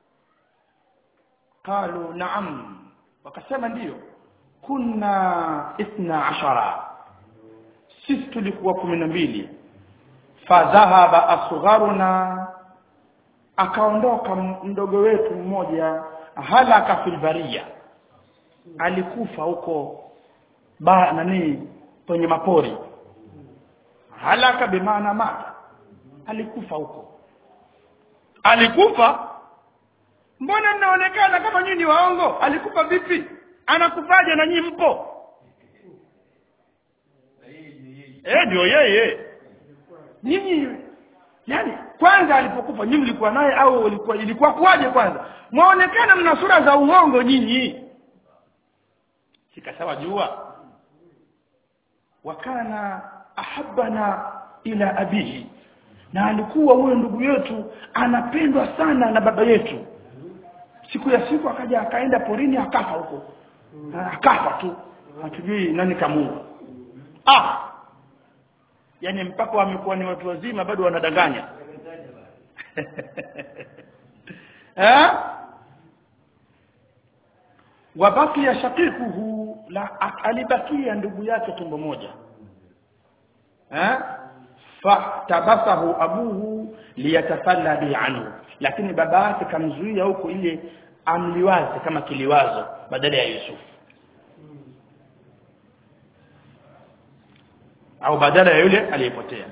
qalu naam wakasema ndiyo kunna ithna ashara sisi tulikuwa kumi na mbili fadhahaba asgharuna akaondoka m- mdogo wetu mmoja halaka fil baria alikufa huko ba nani kwenye mapori halaka bimaana mata alikufa huko alikufa mbona mnaonekana kama nyinyi ni waongo alikufa vipi anakufaje na nyinyi mpo eh ndio yeye nyinyi yani kwanza alipokufa nyinyi mlikuwa naye au ilikuwa ilikuwa kuwaje kwanza mwaonekana mna sura za uongo nyinyi sikasawa jua wakana ahabana ila abihi na alikuwa huyo ndugu yetu anapendwa sana na baba yetu siku ya siku akaja akaenda porini akafa huko Na akafa tu hatujui nani kamuua ah yani mpaka wamekuwa ni watu wazima bado wanadanganya eh wabakia shakikuhu la alibakia ndugu yake tumbo moja eh fahtabasahu abuhu liyatafalla bi anhu lakini baba yake kamzuia huko ile amliwaze kama kiliwazo badala ya Yusuf au badala ya yule aliyepotea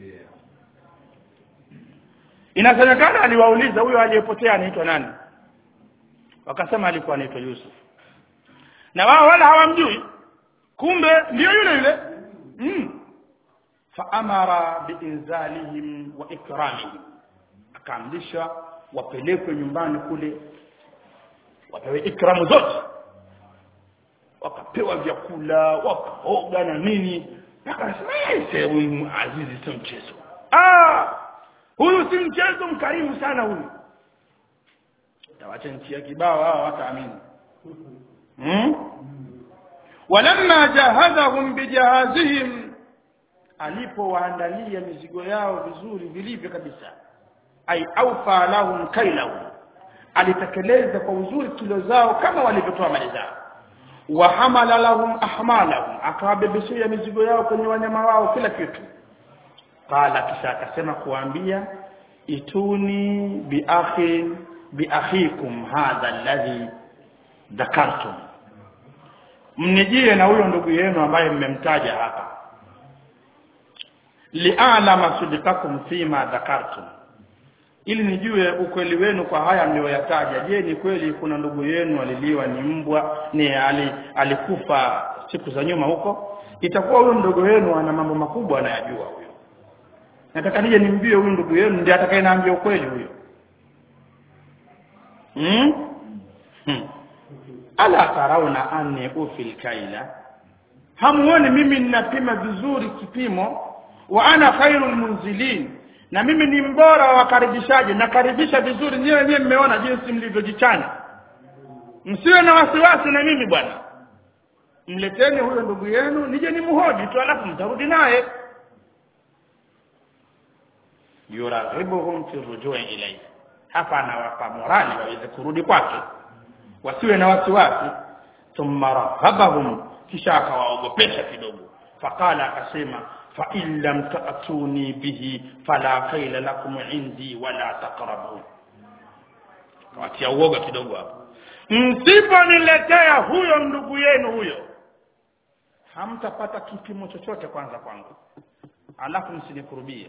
inasemekana aliwauliza huyo aliyepotea anaitwa nani wakasema alikuwa anaitwa Yusuf na wao wala hawamjui kumbe ndio yule yule mm. faamara biinzalihim wa ikramihim akaamrisha wapelekwe nyumbani kule wapewe ikramu zote wakapewa vyakula wakaoga na nini akasema "Eh, huyu azizi sio mchezo ah huyu si mchezo mkarimu sana huyu tawacha nchi ya kibao hao wataamini hmm? walamma jahazahum bijahazihim alipowaandalia mizigo yao vizuri vilivyo kabisa ai aufa lahum kailahum alitekeleza kwa uzuri kilo zao kama walivyotoa mali zao wa hamala lahum ahmalahum akawabebeshea mizigo yao kwenye wanyama wao kila kitu qala kisha akasema kuambia ituni biakhi biakhikum hadha alladhi dhakartum mnijie na huyo ndugu yenu ambaye mmemtaja hapa li'alama sidqakum fima dhakartum ili nijue ukweli wenu kwa haya mlioyataja je ni kweli kuna ndugu yenu aliliwa ni mbwa ni ali, alikufa siku za nyuma huko itakuwa huyo ndugu wenu ana mambo makubwa anayajua huyo nataka nije nimbie huyu ndugu yenu ndiye atakayenaambia ukweli huyo hmm? hmm. ala tarauna anni ufil kaila hamuoni mimi ninapima vizuri kipimo wa ana khairul munzilin na mimi ni mbora wa wakaribishaji nakaribisha vizuri nyewe wenyewe mmeona jinsi mlivyojichana msiwe na wasiwasi na mimi bwana mleteni huyo ndugu yenu nije nimhoji tu alafu mtarudi naye yuraghibuhum fi rujui ilayhi hapa anawapa morali waweze kurudi kwake wasiwe na wasiwasi thumma rahabahum kisha akawaogopesha kidogo faqala akasema fa in lam ta'tuni bihi fala khayla lakum indi wala taqrabun watia uoga kidogo hapo msiponiletea huyo ndugu yenu huyo hamtapata kipimo chochote kwanza kwangu alafu msinikurubie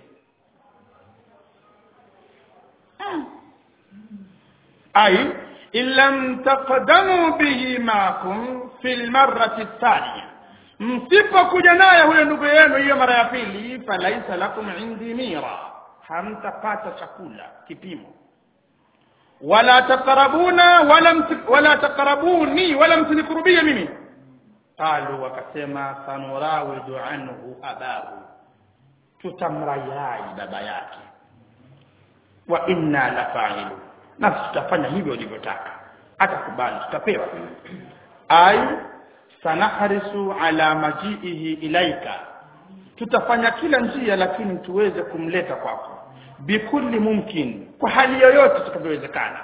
أي إن لم تقدموا به معكم في المرة الثانية msipokuja naye huyo ndugu yenu hiyo mara ya pili falaisa lakum indi mira hamtapata chakula kipimo wala taqrabuna wala msi- wala taqrabuni wala msinikurubie mimi qalu wakasema sanurawidu anhu abahu tutamrayai baba yake wa inna la fa'ilu na tutafanya hivyo ulivyotaka atakubali tutapewa ay sanahrisu ala majiihi ilaika tutafanya kila njia lakini tuweze kumleta kwako bikulli mumkin kwa hali yoyote tutakavyowezekana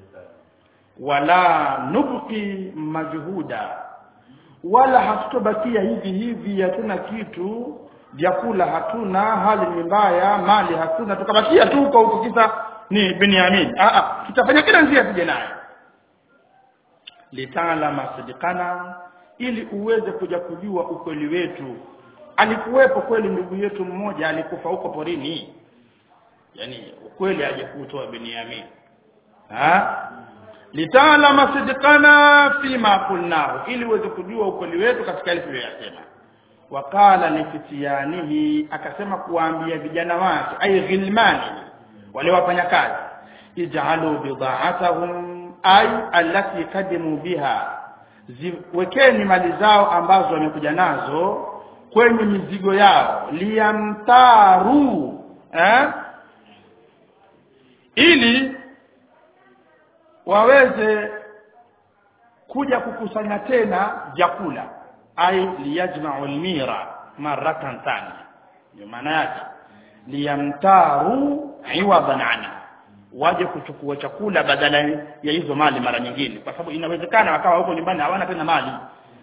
wala nubqi majhuda wala hatutobakia hivi hivi hatuna kitu vyakula hatuna hali ni mbaya mali hatuna tukabakia tu huko huko kisa ni Benyamin ah ah tutafanya kila njia tuje naye litaalama sidikana ili uweze kuja kujua ukweli wetu alikuwepo kweli ndugu yetu mmoja alikufa huko porini yani ukweli aje kutoa Benyamin ha litaalama sidikana fima qulnahu ili uweze kujua ukweli wetu katika yale tuliyoyasema wakala lifitiyanihi akasema kuwaambia vijana wake ay ghilmani wale wafanya kazi ij'alu bida'atahum ay allati kadimu biha ziwekeni mali zao ambazo wamekuja nazo kwenye mizigo yao liyamtaru eh? ili waweze kuja kukusanya tena vyakula ay liyajma'u almira maratan thania ndio maana yake liyamtaru iwadan anha waje kuchukua chakula badala ya hizo mali mara nyingine kwa sababu inawezekana wakawa huko nyumbani hawana tena mali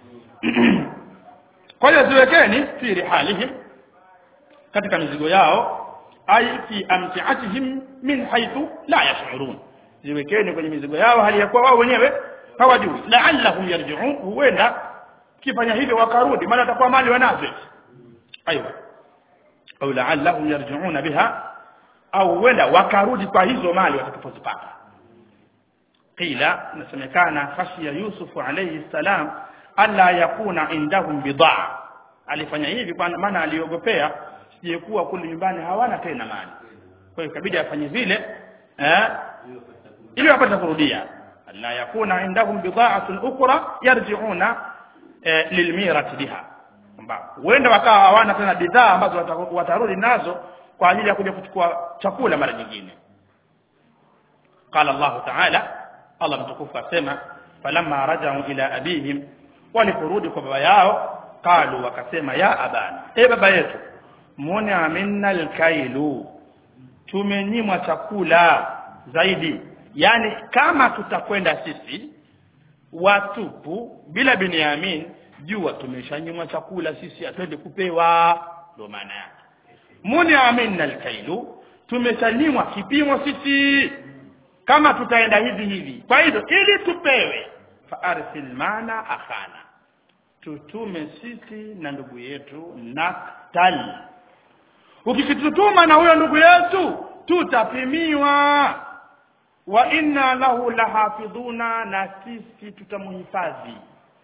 kwa hiyo ziwekeni fi rihalihim katika mizigo yao ay fi amtiatihim min haythu la yash'urun ziwekeni kwenye mizigo yao hali ya kuwa wao wenyewe hawajui la'allahum yarji'un huenda kifanya hivyo wakarudi maana atakuwa mali wanazo aiwa au la'allahum yarji'una biha au huenda wakarudi kwa hizo mali watakapozipata qila nasemekana khashiya yusuf alayhi salam alla yakuna indahum bidaa alifanya hivi kwa maana aliogopea sijekuwa kule nyumbani hawana tena mali kwa hiyo ikabidi afanye vile eh ili wapate kurudia alla yakuna indahum bidaa'atun ukhra yarji'una eh, lilmirati biha kwamba huenda wakawa hawana tena bidhaa ambazo wata- watarudi nazo kwa ajili ya kuja kuchukua chakula mara nyingine qala Allah ta'ala Allah mtukufu asema falamma raja'u ila abihim waliporudi kwa baba yao qalu wakasema ya abana e baba yetu muone aminna alkailu tumenyimwa chakula zaidi yani kama tutakwenda sisi watupu bila Binyamin jua tumeshanyimwa chakula sisi atwende kupewa ndio maana yake muni aminna alkailu tumeshanyimwa kipimo sisi kama tutaenda hivi hivi kwa hivyo ili tupewe fa arsil mana akhana tutume sisi na ndugu yetu naktal ukisitutuma na huyo ndugu yetu tutapimiwa wa inna lahu lahafidhuna na sisi tutamhifadhi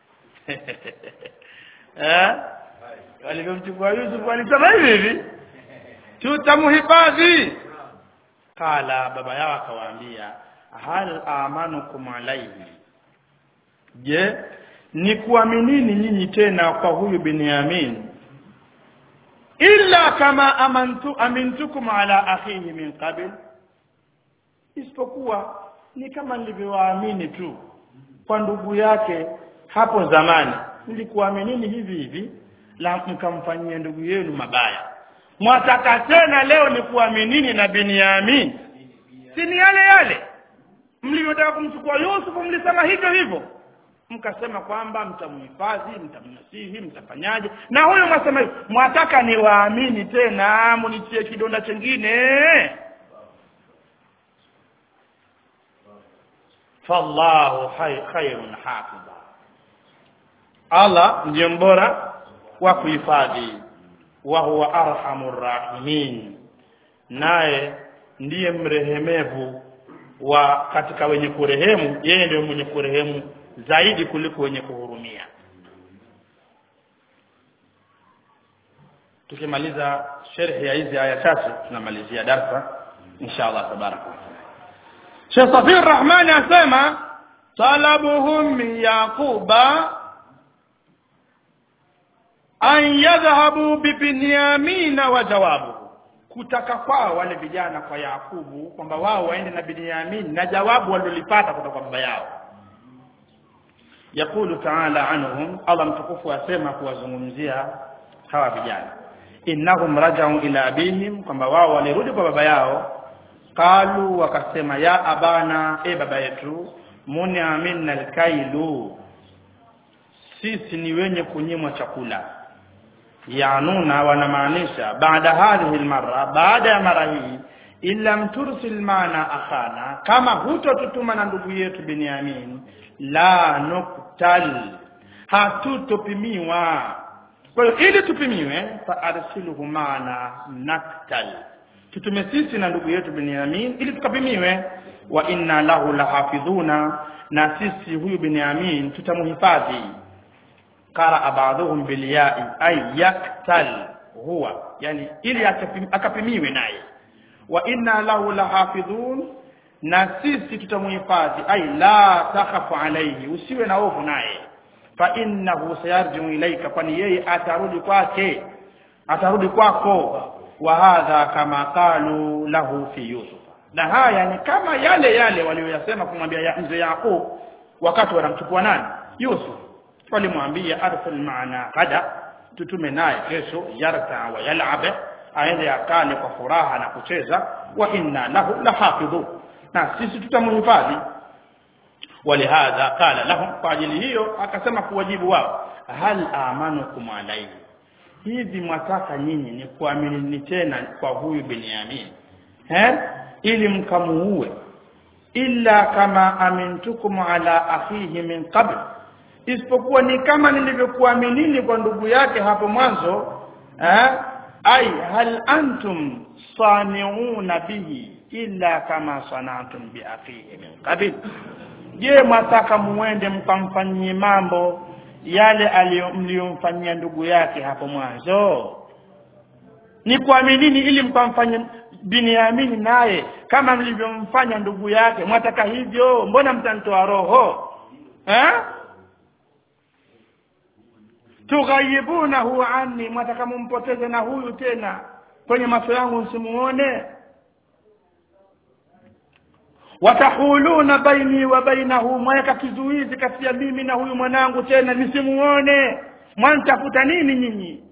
eh walivyomchukua Yusuf walisema hivi hivi tutamhifadhi kala baba yao akawaambia hal amanukum alaihi je ni kuaminini nyinyi tena kwa huyu Binyamin illa kama amantu amintukum ala akhihi min qabl isipokuwa ni kama nilivyowaamini tu kwa ndugu yake hapo zamani nilikuaminini hivi hivi la mkamfanyia ndugu yenu mabaya mwataka tena leo ni kuaminini na Binyamin si ni yale yale mlivyotaka kumchukua Yusufu mlisema hivyo hivyo mkasema kwamba mtamhifadhi mtamnasihi mtafanyaje na huyo mwasema hivyo mwataka niwaamini tena munitie kidonda chengine fallahu hay- khairun hafidha Allah ndiye mbora wa kuhifadhi wa huwa arhamur rahimin naye ndiye mrehemevu wa katika wenye kurehemu yeye ndiye mwenye kurehemu zaidi kuliko wenye kuhurumia tukimaliza sherhi ya hizi aya chache tunamalizia darsa insha Allah tabaraka wa taala Sheikh Safir Rahmani asema talabuhum min yaquba an yadhhabu bibinyamina wa jawabuhu kutaka kwao wale vijana kwa Yakubu kwamba wao waende na Binyamin na jawabu walilopata kutoka kwa baba yao yakulu taala anhum Allah mtukufu asema kuwazungumzia hawa vijana innahum rajau ila abihim kwamba wao walirudi kwa baba yao qalu wakasema ya abana e baba yetu munia minna alkailu sisi ni wenye kunyimwa chakula yanuna wanamaanisha baada hadhihi almarra baada ya mara hii illa mtursil mana akhana kama hutotutuma na ndugu yetu Binyamin la nuktal hatutopimiwa kwa hiyo ili tupimiwe fa arsiluhu mana naktal tutume sisi na ndugu yetu Binyamin ili tukapimiwe wa inna lahu lahafidhuna na sisi huyu Binyamin tutamuhifadhi qara ba'dhum bil ya'i ay yaktal huwa yani ili akapimiwe naye wa inna lahu lahafidhun na sisi tutamuhifadhi ay la takhafu alayhi usiwe na hofu naye fa innahu sayarji'u ilayka kwani yeye atarudi kwake atarudi kwako wa hadha kama qalu lahu fi yusuf na haya ni kama yale yale walioyasema kumwambia ya mzee Yaqub wakati wanamchukua nani Yusuf walimwambia arsil maana gada tutume naye kesho yarta wa yal'ab aende akale kwa furaha na kucheza wa inna lahu lahafidhu na sisi tutamhifadhi walihadha qala lahum kwa ajili hiyo akasema kuwajibu wao hal amanukum alayhi hivi mwataka nyinyi ni kuamini tena kwa huyu Binyamin eh ili mkamuue illa kama amintukum ala akhihi min qabl isipokuwa ni kama nilivyokuaminini kwa ndugu yake hapo mwanzo eh ai hal antum saniuna bihi illa kama sanatum bi akhihi min qabl je mwataka muende mkamfanyie mambo yale mliyomfanyia ndugu yake hapo mwanzo ni kuaminini ili mkamfanye Binyamin naye kama mlivyomfanya ndugu yake mwataka hivyo mbona mtanitoa roho eh tughayibunahu anni mwataka mumpoteze na huyu tena kwenye macho yangu msimuone watahuluna baini wa bainahu mweka kizuizi kati ya mimi na huyu mwanangu tena nisimuone mwantafuta nini nyinyi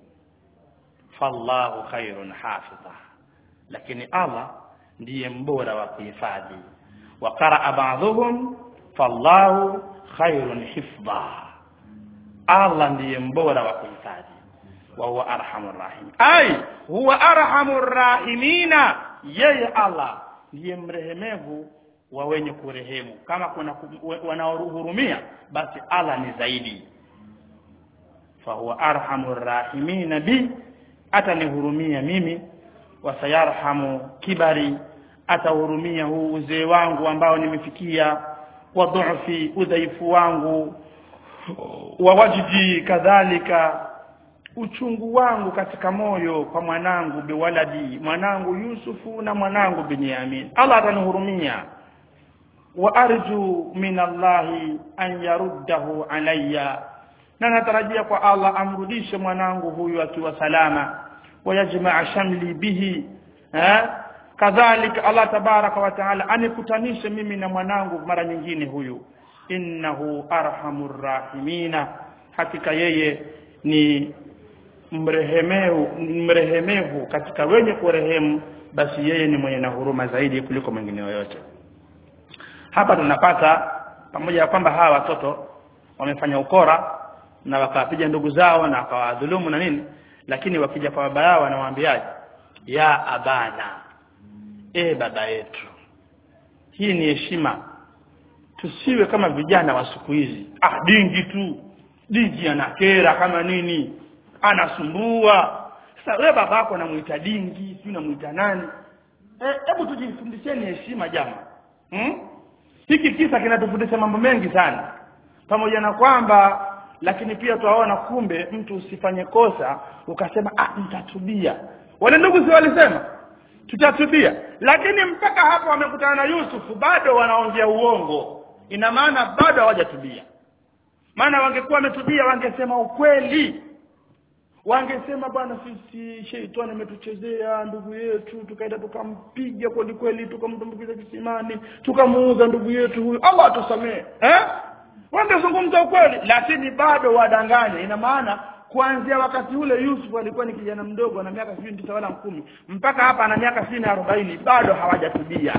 fallahu khairun hafidha lakini Allah ndiye mbora wa kuhifadhi wa qaraa ba'dhum fallahu khairun hifdha Allah ndiye mbora wa kuhifadhi wa huwa arhamur rahim ai huwa arhamur rahimina yeye Allah ndiye mrehemevu wa wenye kurehemu kama kuna wanaohurumia basi Allah ni zaidi fa huwa arhamur rahimina bi atanihurumia mimi wasayarhamu kibari atahurumia huu uzee wangu ambao nimefikia wa dhufi udhaifu wangu wa wajdi kadhalika uchungu wangu katika moyo kwa mwanangu biwaladi mwanangu Yusufu na mwanangu Binyamin Allah atanihurumia wa arju min Allahi an yaruddahu alayya na natarajia kwa Allah amrudishe mwanangu huyu akiwa salama wayajmaa shamli bihi eh kadhalika Allah tabaraka wa taala anikutanishe mimi na mwanangu mara nyingine huyu innahu arhamur rahimina hakika yeye ni mrehemevu mrehemevu katika wenye kurehemu basi yeye ni mwenye na huruma zaidi kuliko mwingine yoyote hapa tunapata pamoja na kwamba hawa watoto wamefanya ukora na wakawapiga ndugu zao na wakawadhulumu na nini lakini wakija kwa baba yao wanawaambiaje ya abana e baba yetu hii ni heshima tusiwe kama vijana wa siku hizi ah dingi tu dingi anakera kama nini anasumbua sasa wewe baba yako anamuita dingi si unamuita nani hebu e, tujifundisheni heshima jama hmm? hiki kisa kinatufundisha mambo mengi sana pamoja na kwamba lakini pia tuwaona kumbe mtu usifanye kosa ukasema ah nitatubia wale ndugu si walisema tutatubia lakini mpaka hapo wamekutana na Yusufu bado wanaongea uongo ina maana bado hawajatubia maana wangekuwa wametubia wangesema ukweli wangesema bwana sisi sheitani ametuchezea ndugu yetu tukaenda tukampiga kweli kweli tukamtumbukiza kisimani tukamuuza ndugu yetu huyu Allah atusamee eh wangezungumza ukweli lakini bado wadanganya ina maana kuanzia wakati ule Yusuf alikuwa ni kijana mdogo ana miaka sijui tisa wala kumi mpaka hapa ana miaka sitini arobaini bado hawajatubia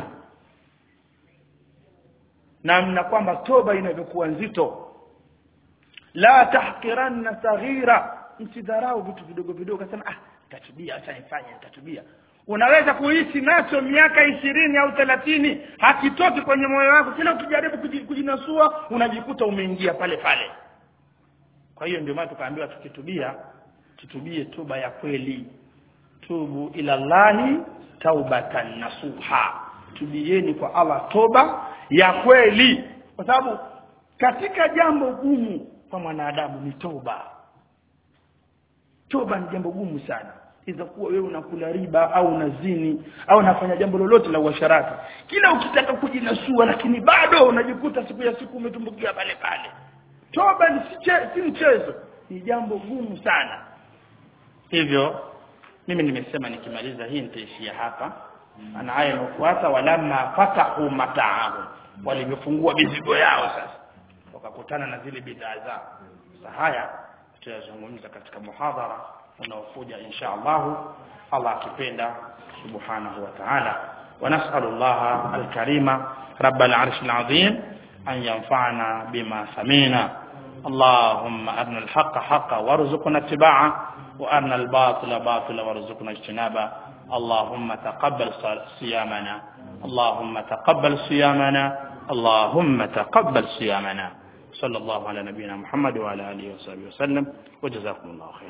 namna kwamba toba inavyokuwa nzito la tahqiranna saghira msidharau vitu vidogo vidogo kasema ah nitatubia acha nifanye nitatubia unaweza kuishi nacho miaka ishirini au thelathini hakitoki kwenye moyo wako kila ukijaribu kuji- kujinasua unajikuta umeingia pale pale kwa hiyo ndio maana tukaambiwa tukitubia tutubie toba ya kweli tubu ila llahi taubatan nasuha tubieni kwa Allah toba ya kweli kwa sababu katika jambo gumu kwa mwanadamu ni toba toba ni jambo gumu sana iza kuwa wewe unakula riba au unazini au unafanya jambo lolote la uasharati kila ukitaka kujinasua lakini bado unajikuta siku ya siku umetumbukia pale pale toba ni si, che, si mchezo ni jambo gumu sana hivyo mimi nimesema nikimaliza hii nitaishia hapa ana aya inayofuata walamma fatahu mataahu walivyofungua mizigo yao sasa wakakutana na zile bidhaa zao sasa haya tutayazungumza katika muhadhara unaokuja insha Allah Allah akipenda subhanahu wa ta'ala ونسأل الله الكريم رب العرش العظيم أن ينفعنا بما سمينا اللهم أرنا الحق حقا وارزقنا اتباعه وأرنا الباطل باطلا وارزقنا اجتنابه اللهم تقبل صيامنا اللهم تقبل صيامنا اللهم تقبل صيامنا صلى الله على نبينا محمد وعلى آله وصحبه وسلم وجزاكم الله خيرا